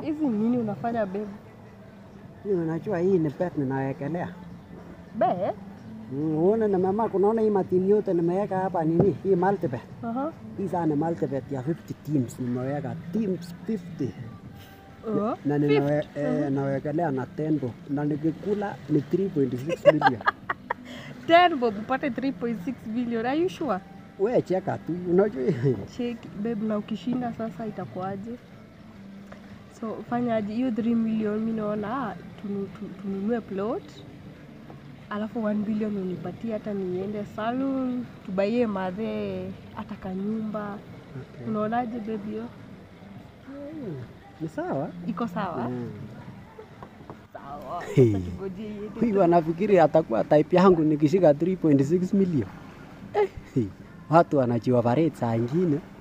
hizi nini unafanya babe? Hii unajua hii ni bet ninawekelea. Be? Mm, Uone na mama kunaona hii matimu yote nimeweka hapa nini? Hii multibet. Aha. Hii sana ni multibet ya 50 teams nimeweka teams 50. Uh, Na ninawe, eh, nawekelea na 10 bob. Na nikikula ni 3.6 million. 10 bob upate 3.6 billion. Are you sure? We cheka tu. Unajua Check babe, na ukishinda sasa itakuwaje? So fanya aje hiyo 3 million, mi naona tunu- tu- tununue plot alafu 1 billion unipatie hata niende salon tubaie madhe hata kanyumba. Okay. Unaonaje babe hiyo? Ni sawa? Iko sawa? Mm. Sawa. Hey. Sasa tungojee iende. Huyu anafikiri atakuwa type yangu nikishika 3.6 million. Eh, watu wanajioperate saa ingine.